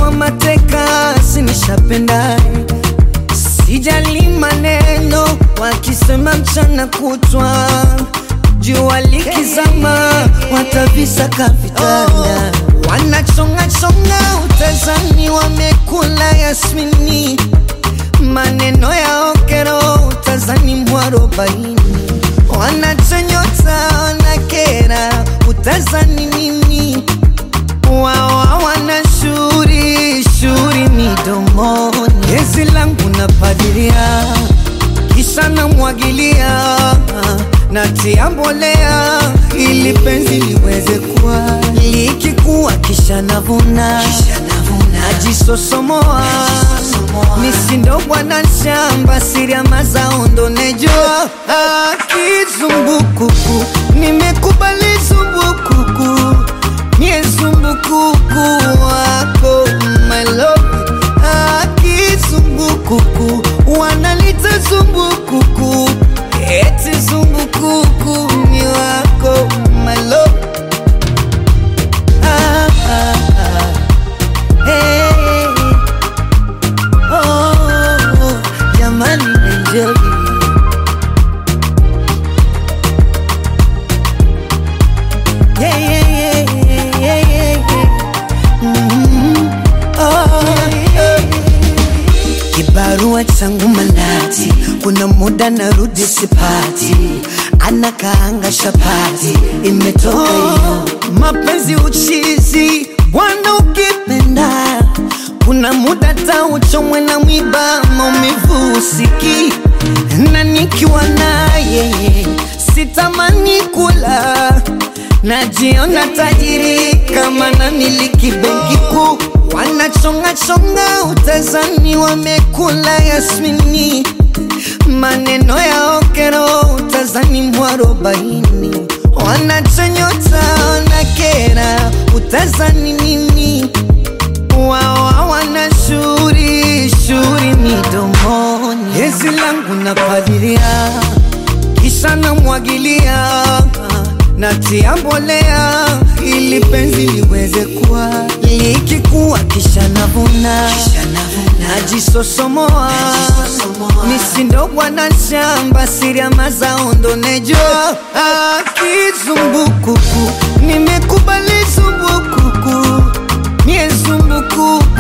nimekuwa mateka, sinishapenda sijali maneno wakisema mchana kutwa, jua likizama watavisaka vitanda, wanachongachonga utazani, wamekula yasmini, maneno ya okero utazani mwarobaini, wanachonyota wanakera utazani nini wawa wana shuri shuri midomoni, gezi langu napadilia, kisha namwagilia, natia mbolea ili penzi liweze kuwa, likikuwa kisha navuna, najisosomoa, misindo bwana shamba, siri ya mazao ndo nejua, kizumbukuku, nimekubali zumbukuku Mie zumbukuku wako my love akizumbukuku wanalita zumbukuku eti zumbukuku ni wako my love ah, ah, ah. Hey. Oh, jamani enjoy Yeah, yeah, yeah, yeah, yeah, yeah, yeah. Mhm. Oh, yeah. Kibarua changu manati, kuna muda narudi sipati, anakaanga shapati, imetoka hiyo mapenzi uchizi, bwana ukipenda kuna muda tauchomwe na mwiba, maumivu usiki na nikiwa naye sitamani kula najiona tajiri kama na miliki benki kuu, wanachongachonga utazani, wamekula yasmini, maneno ya okero utazani mwarobaini, wanachonyota wanakera utazani nini, wawa wana shuri shuri midomoni, gezi langu napadilia kisha namwagilia, natia mbolea ili penzi liweze kuwa, likikuwa kisha navuna, najisosomoa, misindo bwana shamba, siri ya mazao ndo nejua, kizumbukuku, nimekubali zumbukuku, mie zumbukuku